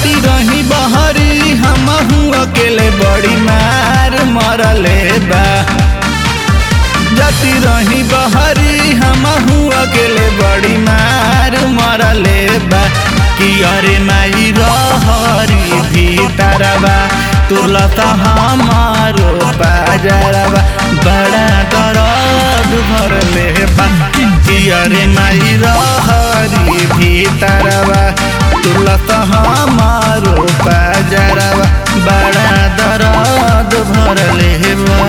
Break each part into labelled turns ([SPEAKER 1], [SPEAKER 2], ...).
[SPEAKER 1] जाती रही बहरी हम अकेले बड़ी मार मरले बा जाती रही बहरी हम अकेले बड़ी मार मरले बा कि अरे माई रहरी भीतरवा तुलता हमारो बाजरवा बड़ा दर्द भरले बा कि अरे माई रहरी भीतरवा तुलता हमारो बाजरवा बड़ा दर्द भरले बा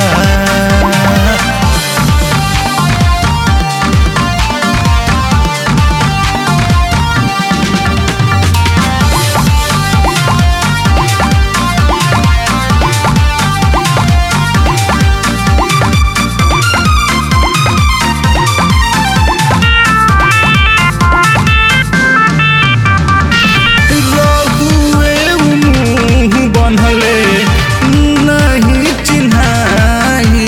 [SPEAKER 1] रघुए मुँह बनले नहीं चिन्हाई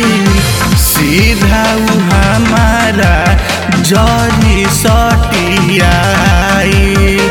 [SPEAKER 1] सीधा उ हमारा जरी सटियाई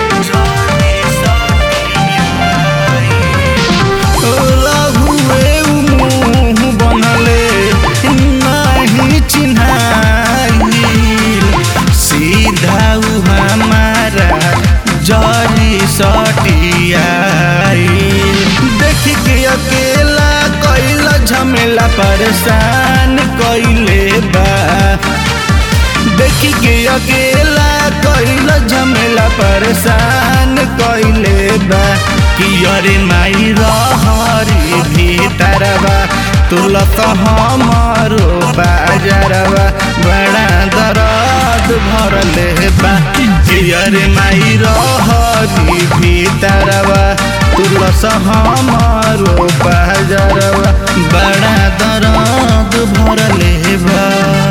[SPEAKER 1] रघुए मुँह बनले नहीं चिन्हाई सीधा उ हमारा जरी सटियाई देख के अकेला कैल झमेला परेशान कैले बा देख के अकेला कैल झमेला परेशान कैले बा कि अरे माई रहरी भीतरवा तुलत हमारो बाजरवा बड़ा दर्द भरले बा कि अरे माई रहरी भीतरवा तुलस हमारो बाजरवा बड़ा दर्द भरले बा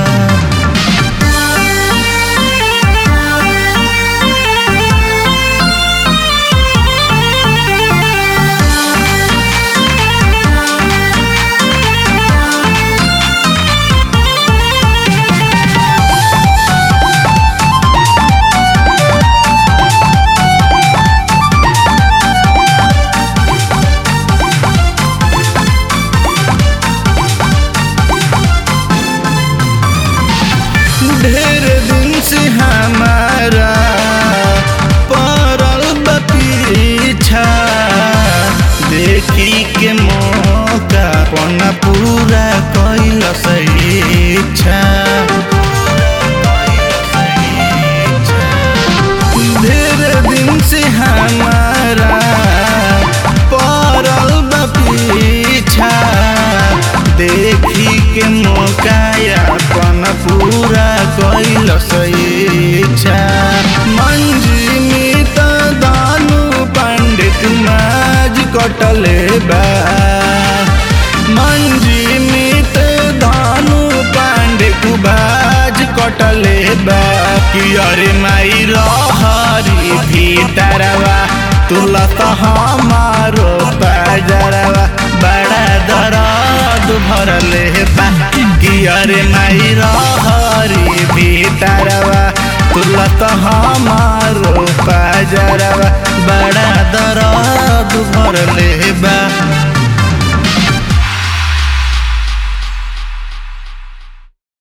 [SPEAKER 1] ढेर दिन से हमारा पड़ल बा पीछा देखी के मौका पना पूरा कैल इच्छा ढेर दिन से हमारा पड़ल बा पीछा देखी के मौका अपन पूरा कैल इच्छा मंजिमी त दानु पंडित माज कटले बा मंजिमी त दानु पंडित बाज कटले बा कि अरे माई रहरी भीतरवा तुलत हमारो बाजरवा बड़ा दर्द भरले बा कि अरे माई रहरी भीतरवा तुलत हमारो बाजरवा बड़ा दर्द भरले बा